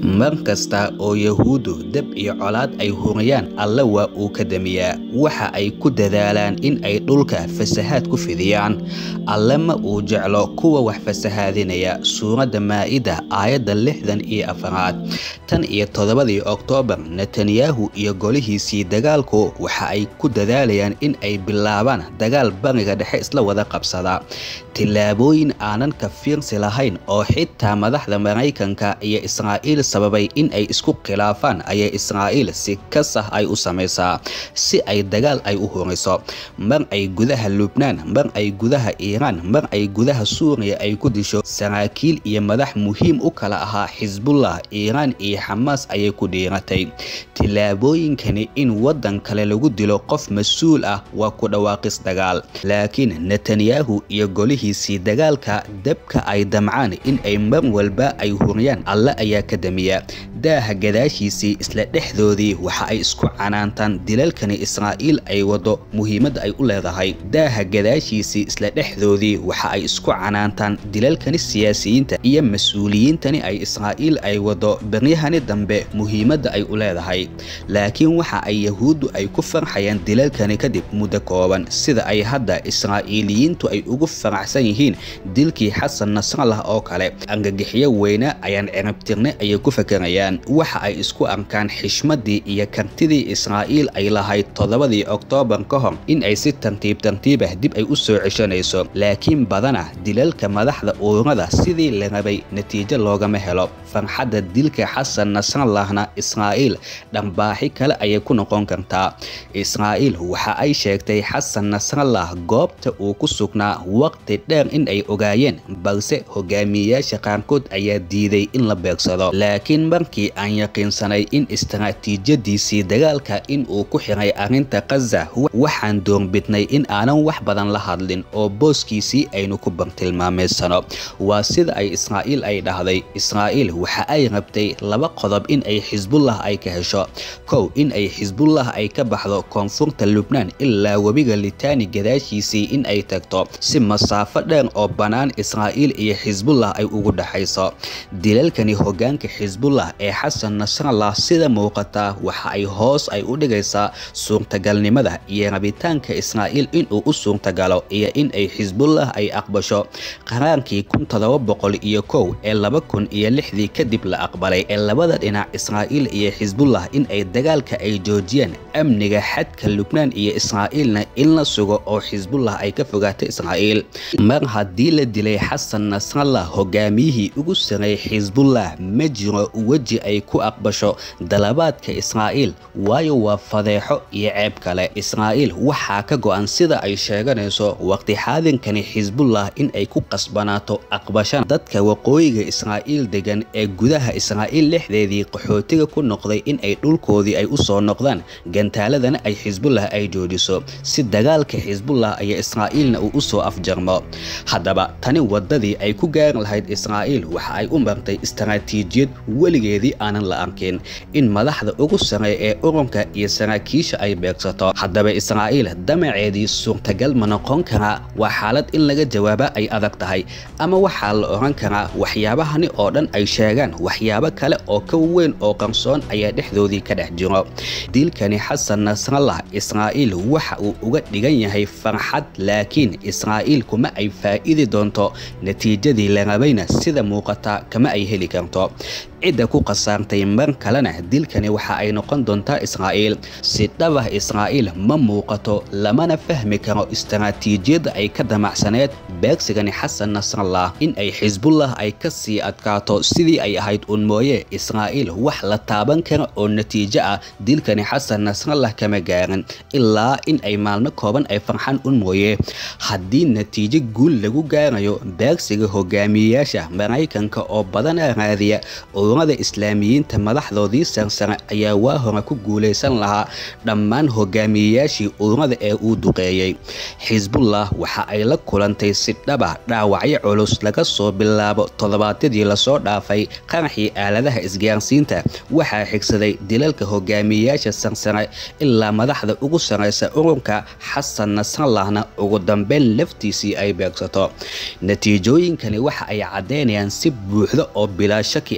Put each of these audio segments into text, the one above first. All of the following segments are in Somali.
mar kasta oo yahuuddu deb iyo colaad ay huriyaan alle waa uu ka damiyaa waxa ay ku dadaalaan in ay dhulka fasahaad ku fidiyaan alle ma uu jeclo kuwa wax fasahaadinaya suuradda maa'ida aayadda lixdan iyo afaraad tan iyo toddobadii oktoobar netanyahu iyo golihiisii dagaalku waxa ay ku dadaalayaan in ay bilaabaan dagaal bariga dhexe isla wada qabsada tillaabooyin aanan ka fiirsi lahayn oo xitaa madaxda maraykanka iyo israa'iil sababay in ay isku khilaafaan ayay israa'iil si kasah ay u samaysaa si ay dagaal ay u huriso mar ay gudaha lubnaan mar ay gudaha iiraan mar ay gudaha suuriya ay ku disho saraakiil iyo madax muhiim u kala ahaa xisbullah iiraan iyo xamaas ayay ku dhiiratay tillaabooyinkani in waddan kale lagu dilo qof mas-uul ah waa ku dhawaaqis dagaal laakiin netanyahu iyo golihiisii dagaalka dabka ay damcaan in ay mar walba ay huriyaan alle ayaa ka damiya daaha gadaashiisii isla dhexdoodii waxa ay isku canaantaan dilalkani israa'iil ay wado muhiimadda ay u leedahay daaha gadaashiisii isla dhexdoodii waxa ay isku canaantaan dilalkani siyaasiyiinta iyo mas-uuliyiintani ay israa'iil ay wado beryahani dambe muhiimadda ay u leedahay laakiin waxa ay yahuuddu ay ku farxayaan dilalkani kadib muddo kooban sida ay hadda israa'iiliyiintu ay ugu faraxsan yihiin dilkii xasan nasrallah oo kale angagixiyo weyne ayaan cirabtirne ayay ku fakarayaan waxa ay isku arkaan xishmadii iyo kartidii israa'iil ay lahayd toddobadii oktoobar ka hor in ay si tartiib tartiib ah dib ay u soo ceshanayso laakiin badana dilalka madaxda uurada sidii la rabay natiijo loogama helo farxadda dilka xasan nasrallahna israa'iil dhambaaxi kale ayay ku noqon kartaa israa'iil waxa ay sheegtay xasan nasrallah goobta uu ku sugnaa waqti dheer in ay ogaayeen balse hogaamiyeyaasha qaarkood ayaa diiday in la beegsado laakiin markii aan yaqiinsanay in istaraatiijiyadiisii dagaalka in uu ku xiray arrinta kaza waxaan doorbidnay in aanan wax badan la hadlin oo booskiisii aynu ku bartilmaameysano waa sida ay israa'iil ay dhahday israa'iil waxa ay rabtay laba qodob in ay xisbullah ay ka hesho kow in ay xisbullah ay ka baxdo koonfurta lubnaan ilaa webiga litaani gadaashiisii in ay tagto si masaafo dheer oo bannaan israa'iil iyo xisbullah ay ugu dhexayso dilalkani hogaanka xisbullah ee xasan nasrallah sida muuqataa waxa ay hoos ay u dhigaysaa suurtagalnimada iyo rabitaanka israa'iil inuu u suurtagalo iyo in ay xisbullah ay aqbasho qaraarkii kun todoba boqol iyo kow ee laba kun iyo lixdii kadib la aqbalay ee labada dhinac israa'iil iyo xisbullah in ay dagaalka ay joojiyaan amniga xadka lubnaan iyo israa'iilna in la sugo oo xisbullah ay ka fogaato israa'iil mar haddii la dilay xasan nasrallah hogaamiyihii ugu sareeyay xisbullah ma jiro weji ay ku aqbasho dalabaadka israa'iil waayo waa fadeexo iyo ceeb kale israa'iil waxaa ka go-an sida ay sheeganayso waqti xaadinkani xisbullah in ay ku qasbanaato aqbashaan dadka waqooyiga israa'iil degan ee gudaha israa'iil lexdeedii qaxootiga ku noqday in ay dhulkoodii ay u soo noqdaan gantaaladana ay xisbullah ay joojiso si dagaalka xisbullah iyo israa'iilna uu u soo afjarmo haddaba tani waddadii ay ku gaari lahayd israa'iil waxa ay u martay istaraatiijiyad weligeedii aanan la arkin in madaxda ugu sareeya ee ururka iyo saraakiisha ay beegsato haddaba israa'iil damaceedii suurtagal ma noqon karaa waa xaalad in laga jawaaba ay adag tahay ama waxaa la oran karaa waxyaabahani oo dhan ay sheegaan waxyaabo kale oo ka weyn oo qarsoon ayaa dhexdoodii ka dhex jiro dilkani xasan nasrallah israa'iil waxa uu uga dhigan yahay farxad laakiin israa'iil kuma ay faa'idi doonto natiijadii la rabayna sida muuqata kama ay heli karto cidda ku khasaartay mar kalena dilkani waxa ay noqon doontaa israa'iil si dhabah israa'iil ma muuqato lamana fahmi karo istaraatiijiyadda ay ka damacsaneed beegsigani xasan nasrallah in ay xisbullah ay ka sii adkaato sidii ay ahayd un mooye israa'iil wax la taaban kara oo natiijo ah dilkani xasan nasrallah kama gaarin ilaa in ay maalmo kooban ay farxan un mooye haddii natiijo guul lagu gaarayo beegsiga hogaamiyeyaasha maraykanka oo badana raadiya ururada islaamiyiinta madaxdoodii sarsare ayaa waa hore ku guulaysan lahaa dhammaan hogaamiyeyaashii ururada ee uu duqeeyey xisbullah waxa ay la kulantay si dhaba dhaawacyo culus laga soo bilaabo toddobaadyadii lasoo dhaafay qaraxii aaladaha isgaarsiinta waxaa xigsaday dilalka hogaamiyeyaasha sarsare ilaa madaxda ugu saraysa ururka xasan nasrallahna ugu dambeyn laftiisii ay beegsato natiijooyinkani waxa ay caddeynayaan si buuxda oo bilaa shaki ah in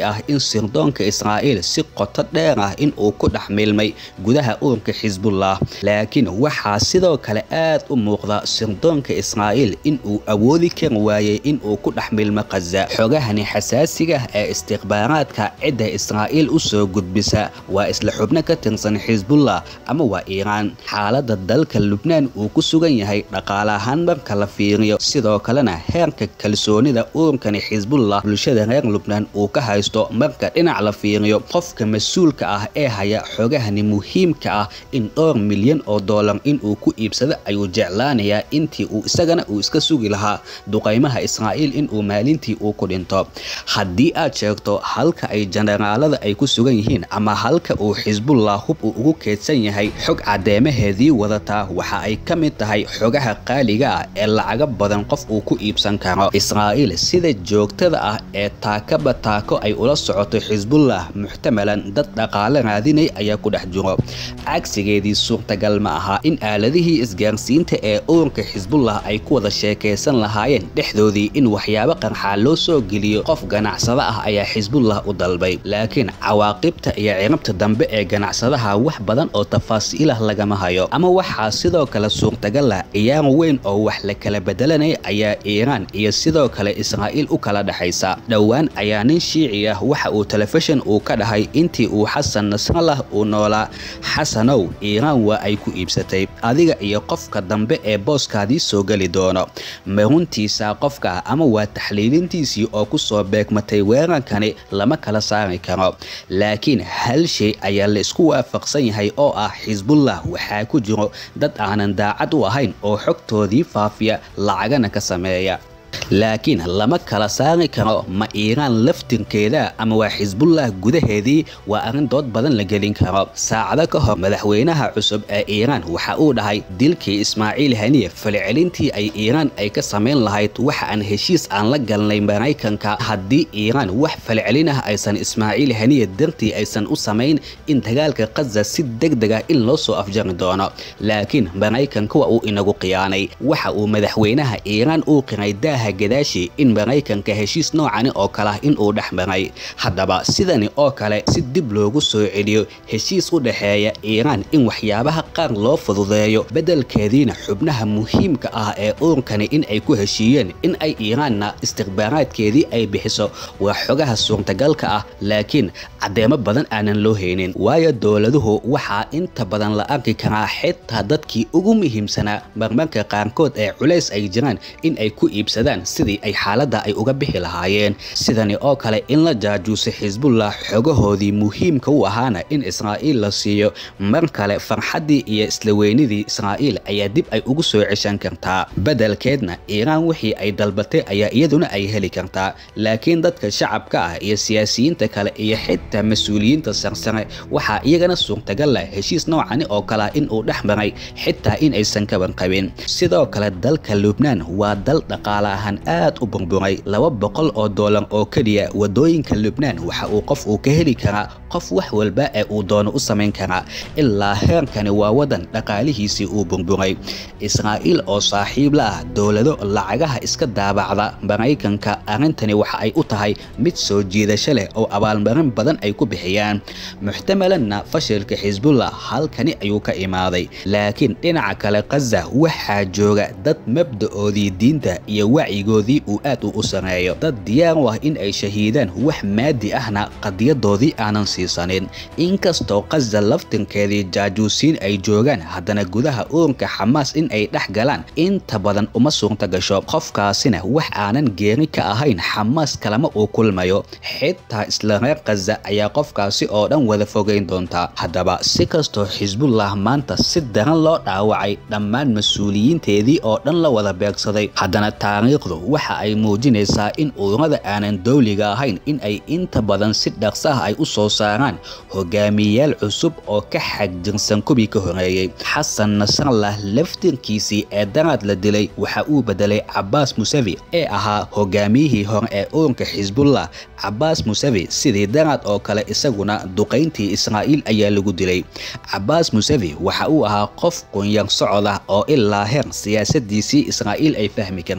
sirdoonka israa'iil si qoto dheer ah in uu ku dhex milmay gudaha ururka xisbullah laakiin waxaa sidoo kale aad u muuqda sirdoonka israa'iil in uu awoodi kari waayey in uu ku dhex milmo khaza xogahani xasaasiga ee istikhbaaraadka cidda israa'iil u soo gudbisa waa isla xubno ka tirsan xisbullah ama waa iiraan xaaladda dalka lubnaan uu ku sugan yahay dhaqaale ahaan marka la fiiriyo sidoo kalena heerka kalsoonida ururkani xisbullah bulshada reer lubnaan uu ka haysto marka dhinac la fiiriyo qofka mas-uulka ah ee haya xogahani muhiimka ah in dhowr milyan oo dollar inuu ku iibsado ayuu jeclaanayaa intii uu isagana uu iska sugi lahaa duqaymaha israa'iil inuu maalintii uu ku dhinto haddii aad sheegto halka ay jenaraalada ay ku sugan yihiin ama halka uu xisbullah hub uu ugu keedsan yahay xog caddeemaheedii wadataa waxa ay ka mid tahay xogaha qaaliga ah ee lacaga badan qof uu ku iibsan karo israa'iil sida joogtada ah ee taakaba taako ay ula socoto xisbullah muxtamalan dad dhaqaale raadinay ayaa ku dhex jiro cagsigeedii suurtagal ma aha in aaladihii isgaarsiinta ee ururka xisbullah ay ku wada sheekaysan lahaayeen dhexdoodii in waxyaabo qarxaa loo soo geliyo qof ganacsado ah ayaa xisbullah u dalbay laakiin cawaaqibta iyo cirabta dambe ee ganacsadaha wax badan oo tafaasiilah lagama hayo ama waxaa sidoo kale suurtagal ah ciyaar weyn oo wax la kala bedelanaya ayaa iiraan iyo sidoo kale israa'iil u kala dhexaysa dhowaan ayaa nin shiici ah waxa uu telefishin uu ka dhahay intii uu xasan nasrallah uu noolaa xasanow iiraan waa ay ku iibsatay adiga iyo qofka dambe ee booskaadii soo geli doono maruntiisa qofka ama waa taxliilintiisii oo ku soo beegmatay weerarkani lama kala saari karo laakiin hal shay ayaa la isku waafaqsan yahay oo ah xisbullah waxaa ku jiro dad aanan daacad u ahayn oo xogtoodii faafiya lacagana ka sameeya laakiin lama kala saari karo ma iiraan laftirkeeda ama waa xisbullah gudaheedii waa arrin dood badan la gelin karo saacado ka hor madaxweynaha cusub ee iiraan waxa uu dhahay dilkii ismaaciil haniye falcelintii ay iiraan ay ka samayn lahayd waxa aan heshiis aan la galnay maraykanka haddii iiraan wax falcelin ah aysan ismaaciil haniye dartii aysan u samayn in dagaalka khaza si degdeg ah in loo soo afjari doono laakiin maraykanka waa uu inagu khiyaanay waxa uu madaxweynaha iiraan uu qiray daaha gadaashi in maraykanka heshiis noocani oo kale ah in uu dhex maray haddaba sidani oo kale si dib loogu soo celiyo heshiis u dhexeeya iiraan in waxyaabaha qaar loo fududeeyo beddelkeediina xubnaha muhiimka ah ee ururkani in ay ku heshiiyeen in ay iiraanna istikhbaaraadkeedii ay bixiso waa xogaha suurtagalka ah laakiin caddeemo badan aanan loo haynin waayo dowladuhu waxaa inta badan la arki karaa xitaa dadkii ugu muhiimsanaa marmarka qaarkood ee culays ay jiraan in ay ku iibsadaan sidii ay xaaladda ay uga bixi lahaayeen sidani oo kale in la jaajuusay xisbullah xogahoodii muhiimka u ahaana in israa'iil la siiyo mar kale farxaddii iyo isla weynidii israa'iil ayaa dib ay ugu soo ceshan kartaa beddelkeedna iiraan wixii ay dalbatay ayaa iyaduna ay heli kartaa laakiin dadka shacabka ah iyo siyaasiyiinta kale iyo xitaa mas-uuliyiinta sarsare waxaa iyagana suurtagal leh heshiis noocani oo kalea in uu dhex maray xitaa in aysan kaban qabin sidoo kale dalka lubnaan waa dal dhaqaale ahaan aad u burburay laba boqol oo doolar oo keliya wadooyinka lubnaan waxa uu qof uu ka heli karaa qof wax walba ee uu doono u samayn karaa ilaa heerkani waa wadan dhaqaalihiisii uu burburay israa'iil oo saaxiib la ah dowlado lacagaha iska daabacda maraykanka arrintani waxa ay u tahay mid soo jiidasho leh oo abaalmarin badan ay ku bixiyaan muxtamalanna fashilka xisbullah halkani ayuu ka imaaday laakiin dhinaca kale khaza waxaa jooga dad mabda'oodii diinta iyo wacyigoodii uu aad u u sareeyo dad diyaar u ah in ay shahiidaan wax maadi ahna qadiyadoodii aanan siisanin inkastoo khaza laftinkeedii jaajuusiin ay joogaan haddana gudaha ururka xamaas in ay dhex galaan inta badan uma suurta gasho qofkaasina wax aanan geeri ka ahayn xamaas kalama uu kulmayo xitaa isla reer khaza ayaa qofkaasi oo dhan wada fogeyn doontaa haddaba si kastoo xisbullah maanta si daran loo dhaawacay dhammaan mas-uuliyiinteedii oo dhan la wada beegsaday haddana taariikhdu waxa ay muujinaysaa in ururada aanan dowliga ahayn in ay inta badan si dhaqso ah ay u soo saaraan hogaamiyeyaal cusub oo ka xagjirsan kubii ka horeeyey xasan nasrallah laftirkiisii ee daraad la dilay waxa uu bedelay cabaas musavi ee ahaa hogaamiyihii hore ee ururka xisbullah cabaas musavi sidii daraad oo kale isaguna duqayntii israa'iil ayaa lagu dilay cabaas musavi waxa uu ahaa qof qunyar socod ah oo ilaa heer siyaasadiisii israa'iil ay fahmi kartay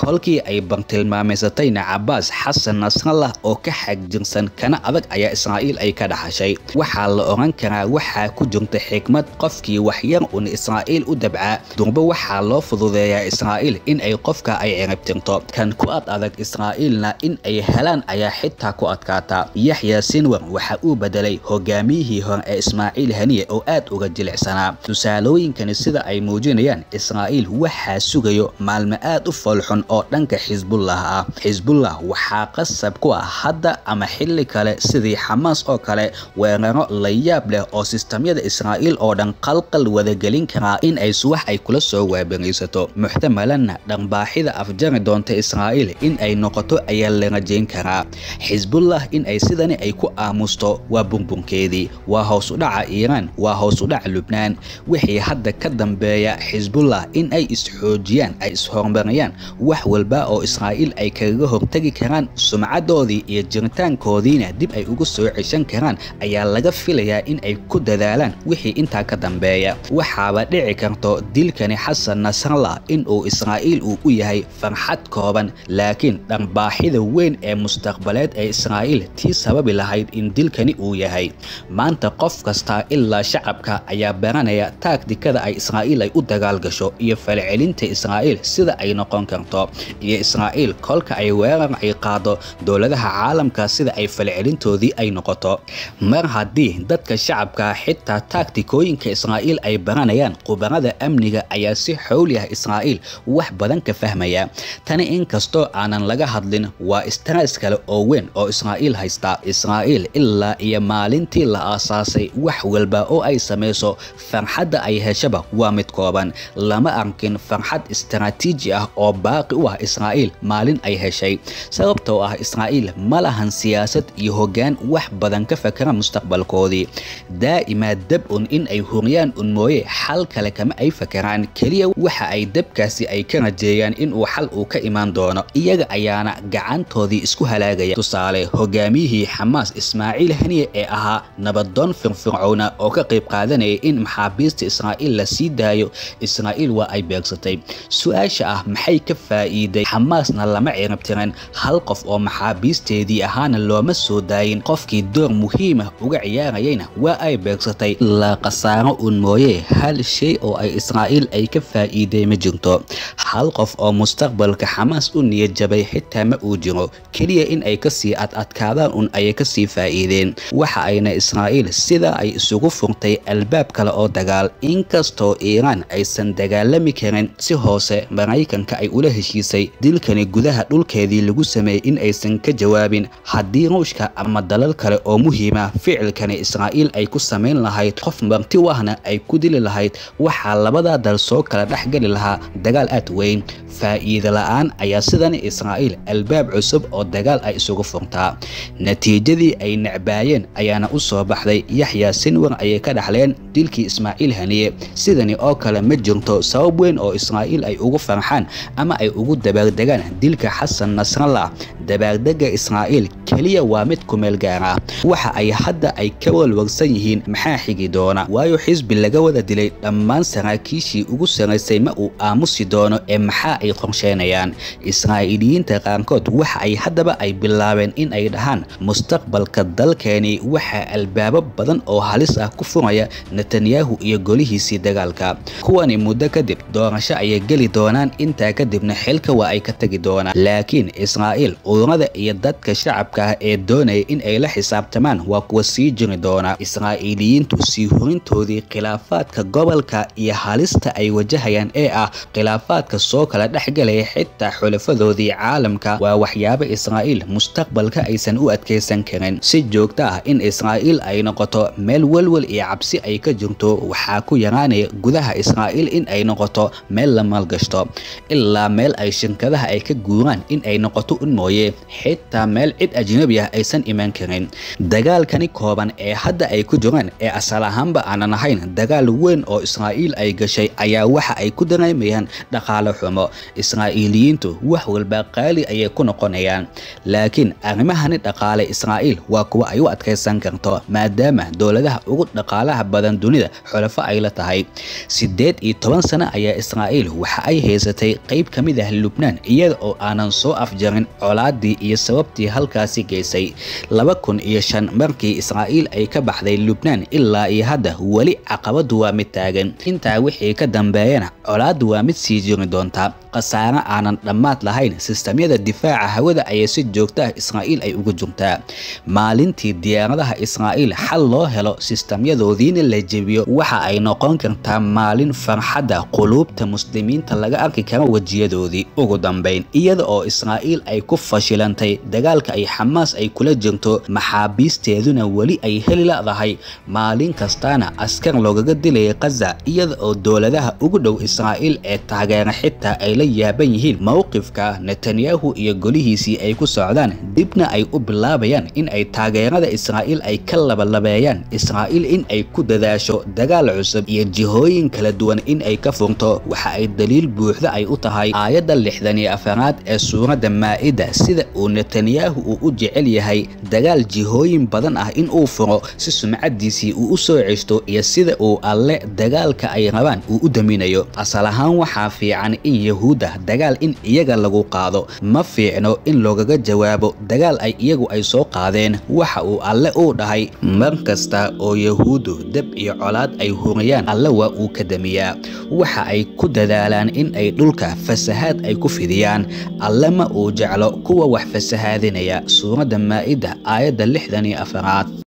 kolkii ay bartilmaameysatayna cabaas xasan nasrallah oo ka xagjirsan kana adag ayaa israa'iil ay ka dhaxashay waxaa la oran karaa waxaa ku jirta xikmad qofkii waxyar un israa'iil u dabcaa durba waxaa loo fududeeyaa israa'iil in ay qofka ay ciribtirto kan ku ad adag israa'iilna in ay helaan ayaa xitaa ku adkaata yaxya sinwar waxa uu bedelay hogaamiyihii hore ee ismaaciil haniye oo aad uga jilicsanaa tusaalooyinkani sida ay muujinayaan israa'iil waxaa sugayo maalmo aad u foolxun oo dhanka xisbullah ah xisbullah waxaa qasab ku ah hadda ama xilli kale sidii xamaas oo kale weeraro la yaab leh oo sistamyada israa'iil oo dhan qalqal wadagelin karaa in ay suwax ay kula soo waabaraysato muxtamalanna dharbaaxida afjari doonta israa'iil in ay noqoto ayaa la rajayn karaa xisbullah in ay sidani ay ku aamusto waa bunbunkeedii waa hoos u dhaca iiraan waa hoos u dhaca lubnaan wixii hadda ka dambeeya xisbullah in ay isxoojiyaan ay ishorumariyaan wax walba oo israa'iil ay kaga hortegi karaan sumcadoodii iyo jiritaankoodiina dib ay ugu soo ceshan karaan ayaa laga filayaa in ay ku dadaalaan wixii intaa ka dambeeya waxaaba dhici karto dilkani xasan nasrallah in uu israa'iil uu u yahay farxad kooban laakiin dharbaaxida weyn ee mustaqbaleed ee israa'iil tii sababi lahayd in dilkani uu yahay maanta qof kasta ilaa shacabka ayaa baranaya taagtikada ay israa'iil ay u dagaal gasho iyo falcelinta israa'iil sida ay noqon karto iyo israa'iil kolka ay weerar ay qaado dowladaha caalamka sida ay falcelintoodii ay noqoto mar haddii dadka shacabka xitaa taagtikooyinka israa'iil ay baranayaan khubarada amniga ayaa si xowli ah israa'iil wax badan ka fahmaya tani inkastoo aanan laga hadlin waa stress kale oo weyn oo israa'iil haysta israa'iil ilaa iyo maalintii la aasaasay wax walba oo ay samayso farxadda ay heshaba waa mid kooban lama arkin farxad istaraatiiji ah oo baaqi u ah israa'iil maalin ay heshay sababtoo ah israa'iil ma lahan siyaasad iyo hoggaan wax badan ka fakara mustaqbalkoodii daa'imaa dab un in ay huriyaan un mooye xal kale kama ay fakaraan keliya waxa ay dabkaasi ay ka rajeeyaan in uu xal uu ka imaan doono iyaga ayaana gacantoodii isku halaagaya tusaale hogaamiyihii xamaas ismaaciil haniye ee ahaa nabadoon firfircowna oo ka qayb qaadanaya in maxaabiista israa'iil la sii daayo israa'iil waa ay beegsatay su-aasha ah maxay ka faa'iiday xamaasna lama ciribtirin hal qof oo maxaabiisteedii ahaana looma soo daayin qofkii door muhiimah uga ciyaarayayna waa ay beegsatay la khasaaro un mooye hal shay oo ay israa'iil ay ka faa'iiday ma jirto hal qof oo mustaqbalka xamaas u niyad jabay xitaa ma uu jiro keliya in ay kasii adadkaadaan un ayay kasii faa'iideen waxa ayna israa'iil sidaa ay isugu furtay albaab kale oo dagaal inkastoo iiraan aysan dagaalami karin si hoose maraykanka ay ula heshiisay dilkani gudaha dhulkeedii lagu sameeyey in aysan ka jawaabin haddii ruushka ama dalal kale oo muhiima ficilkani israa'iil ay ku samayn lahayd qof marti u ahna ay ku dili lahayd waxaa labadaa dal soo kala dhexgeli lahaa dagaal aad weyn faa'iida la'aan ayaa sidan israa'iil albaab cusub oo dagaal ay isugu furtaa natiijadii ay necbaayeen ayaana u soo baxday yaxya sinwar ayay ka dhaxleen dilkii ismaaciil haniye sidani oo kale ma jirto sabab weyn oo israa'iil ay ugu farxaan ama ay ugu dabaardegaan dilka xasan nasrallah dabaardega israa'iil keliya waa mid kumeel gaara waxa ay hadda ay ka walwarsan yihiin maxaa xigi doona waayo xisbi laga wada dilay dhammaan saraakiishii ugu saraysay ma uu aamusi doono ee maxaa ay qorsheenayaan israa'iiliyiinta qaarkood waxa ay haddaba ay bilaabeen in ay dhahaan mustaqbalka dalkeeni waxaa albaabo badan oo halis ah ku furaya netanyahu iyo golihiisii dagaalka kuwani muddo kadib doorasho ayay geli doonaan intaa kadibna xilka waa ay ka tegi doonaan laakiin israa'iil ururada iyo dadka shacabka ah ee doonaya in ay la xisaabtamaan waa kuwa sii jiri doona israa'iiliyiintu sii hurintoodii khilaafaadka gobolka iyo halista ay wajahayaan ee ah khilaafaadka soo kala dhexgalaya xitaa xulafadoodii caalamka waa waxyaabo israa'iil mustaqbalka aysan u adkaysan karin si joogto ah in israa'iil ay noqoto meel welwel iyo cabsi ay ka jirto waxaa ku yaraanaya gudaha israa'iil in ay noqoto meel la maalgashto ilaa meel ay shirkadaha ay ka guuraan in ay noqoto un mooye xitaa meel cid ajnabi ah aysan iman karin dagaalkani kooban ee hadda ay ku jiraan ee asal ahaanba aanan ahayn dagaal weyn oo israa'iil ay gashay ayaa waxa ay ku dareemayaan dhaqaale xumo israa'iiliyiintu wax walba qaali ayay ku noqonayaan laakiin arrimahani dhaqaale israa'iil waa kuwa ay u adkaysan karto maadaama dowladaha ugu dhaqaalaha badan dunida xulafo ay la tahay siddeed iyo toban sano ayaa israa'iil waxa ay haysatay qayb ka mid ah lubnaan iyada oo aanan soo afjarin colaadii iyo sababtii halkaasi geysay laba kun iyo shan markii israa'iil ay ka baxday lubnaan ilaa iyo hadda weli caqabadu waa mid taagan intaa wixii ka dambeeyana colaaddu waa mid sii jiri doonta khasaare aanan dhammaad lahayn sistamyada difaaca hawada ayay si joogta ah israa'iil ay uga jirtaa maalintii diyaaradaha israa'iil xal loo helo sistamyadoodiina la jebiyo waxa ay noqon kartaa maalin farxadda quluubta muslimiinta laga arki kara wejiyadoodii ugu dambayn iyada oo israa'iil ay ku fashilantay dagaalka ay xamaas ay kula jirto maxaabiisteeduna weli ay heli ladahay maalin kastaana askar loogaga dilayay khaza iyada oo dowladaha ugu dhow israa'iil ee taageera xitaa ay la yaaban yihiin mowqifka netanyahu iyo golihiisii ay ku socdaan dibna ay u bilaabayaan in ay taageerada israa'iil ay ka labalabeeyaan israa'iil in ay ku dadaasho dagaal cusub iyo jihooyin kala duwan in ay ka furto waxa ay daliil buuxda ay u tahay aayadda lixdan iyo afaraad ee suuradda maa'ida sida uu netanyahu uu u jecel yahay dagaal jihooyin badan ah in uu furo si sumcadiisii uu u soo ceshto iyo sida uu alle dagaalka ay rabaan uu u daminayo asal ahaan waxaa fiican in yahuudda dagaal in iyaga lagu qaado ma fiicno in loogaga jawaabo dagaal ay iyagu ay soo qaadeen waxa uu alle uu dhahay mar kasta oo yahuuddu deb iyo colaad ay huriyaan alle waa uu ka damiyaa waxa ay ku dadaalaan in ay dhulka fasahaad ay ku fidiyaan alle ma uu jeclo kuwa wax fasahaadinaya suuradda maa'ida aayadda lixdan iyo afaraad